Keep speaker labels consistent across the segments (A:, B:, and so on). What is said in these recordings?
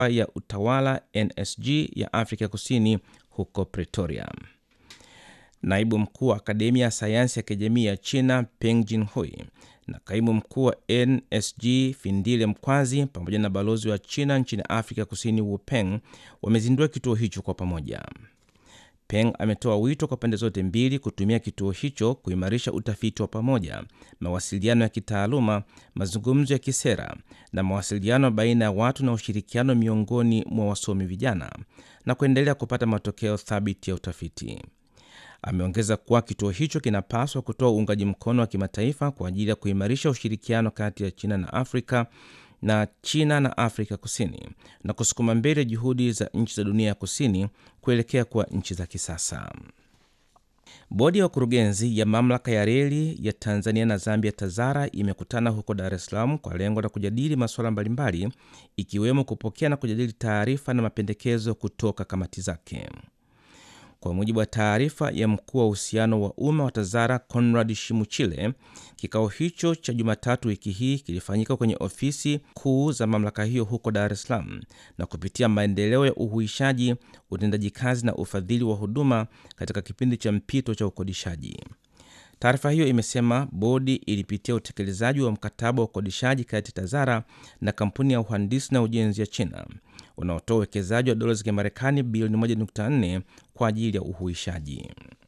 A: ya utawala NSG ya Afrika Kusini huko Pretoria. Naibu mkuu wa akademia ya sayansi ya kijamii ya China Peng Jinhui na kaimu mkuu wa NSG Findile Mkwazi pamoja na balozi wa China nchini Afrika Kusini Wu Peng wamezindua kituo hicho kwa pamoja. Peng ametoa wito kwa pande zote mbili kutumia kituo hicho kuimarisha utafiti wa pamoja, mawasiliano ya kitaaluma, mazungumzo ya kisera na mawasiliano baina ya watu na ushirikiano miongoni mwa wasomi vijana na kuendelea kupata matokeo thabiti ya utafiti. Ameongeza kuwa kituo hicho kinapaswa kutoa uungaji mkono wa kimataifa kwa ajili ya kuimarisha ushirikiano kati ya China na Afrika na China na Afrika Kusini na kusukuma mbele juhudi za nchi za dunia ya kusini kuelekea kuwa nchi za kisasa. Bodi ya wakurugenzi ya mamlaka ya reli ya Tanzania na Zambia TAZARA imekutana huko Dar es Salaam kwa lengo la kujadili masuala mbalimbali ikiwemo kupokea na kujadili taarifa na mapendekezo kutoka kamati zake. Kwa mujibu wa taarifa ya mkuu wa uhusiano wa umma wa TAZARA Conrad Shimuchile, kikao hicho cha Jumatatu wiki hii kilifanyika kwenye ofisi kuu za mamlaka hiyo huko Dar es Salaam na kupitia maendeleo ya uhuishaji, utendaji kazi na ufadhili wa huduma katika kipindi cha mpito cha ukodishaji. Taarifa hiyo imesema bodi ilipitia utekelezaji wa mkataba wa ukodishaji kati ya TAZARA na kampuni ya uhandisi na ujenzi ya China unaotoa uwekezaji wa dola za Kimarekani bilioni 1.4 kwa ajili ya uhuishaji.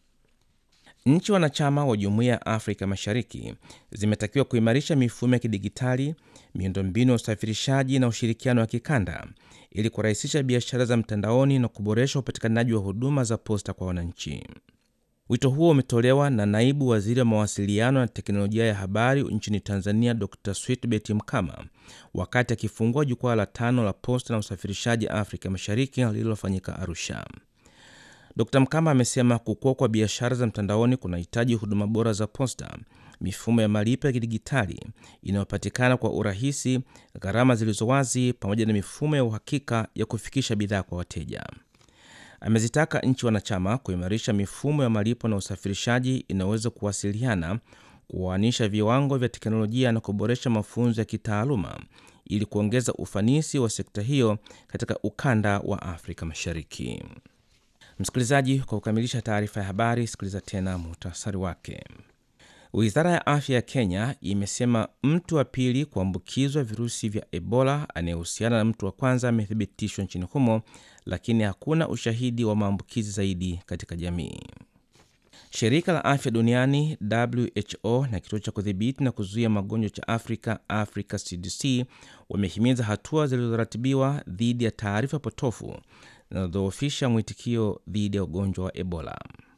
A: Nchi wanachama wa Jumuiya ya Afrika Mashariki zimetakiwa kuimarisha mifumo ya kidigitali, miundombinu ya usafirishaji na ushirikiano wa kikanda ili kurahisisha biashara za mtandaoni na kuboresha upatikanaji wa huduma za posta kwa wananchi. Wito huo umetolewa na naibu waziri wa mawasiliano na teknolojia ya habari nchini Tanzania, Dr Switbet Mkama wakati akifungua jukwaa la tano la posta na usafirishaji Afrika Mashariki lililofanyika Arusha. Dr Mkama amesema kukua kwa biashara za mtandaoni kunahitaji huduma bora za posta, mifumo ya malipo ya kidigitali inayopatikana kwa urahisi, gharama zilizo wazi, pamoja na mifumo ya uhakika ya kufikisha bidhaa kwa wateja. Amezitaka nchi wanachama kuimarisha mifumo ya malipo na usafirishaji inayoweza kuwasiliana, kuoanisha viwango vya teknolojia na kuboresha mafunzo ya kitaaluma ili kuongeza ufanisi wa sekta hiyo katika ukanda wa Afrika Mashariki. Msikilizaji, kwa kukamilisha taarifa ya habari, sikiliza tena muhtasari wake. Wizara ya afya ya Kenya imesema mtu wa pili kuambukizwa virusi vya Ebola anayehusiana na mtu wa kwanza amethibitishwa nchini humo, lakini hakuna ushahidi wa maambukizi zaidi katika jamii. Shirika la afya duniani WHO na kituo cha kudhibiti na kuzuia magonjwa cha Afrika, Africa CDC, wamehimiza hatua zilizoratibiwa dhidi ya taarifa potofu zinazodhoofisha mwitikio dhidi ya ugonjwa wa Ebola.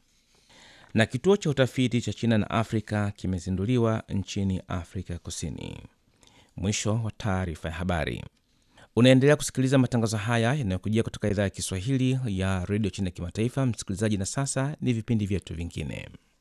A: Na kituo cha utafiti cha China na Afrika kimezinduliwa nchini Afrika ya Kusini. Mwisho wa taarifa ya habari. Unaendelea kusikiliza matangazo haya yanayokujia kutoka idhaa ya Kiswahili ya redio China ya kimataifa, msikilizaji. Na sasa ni vipindi vyetu vingine.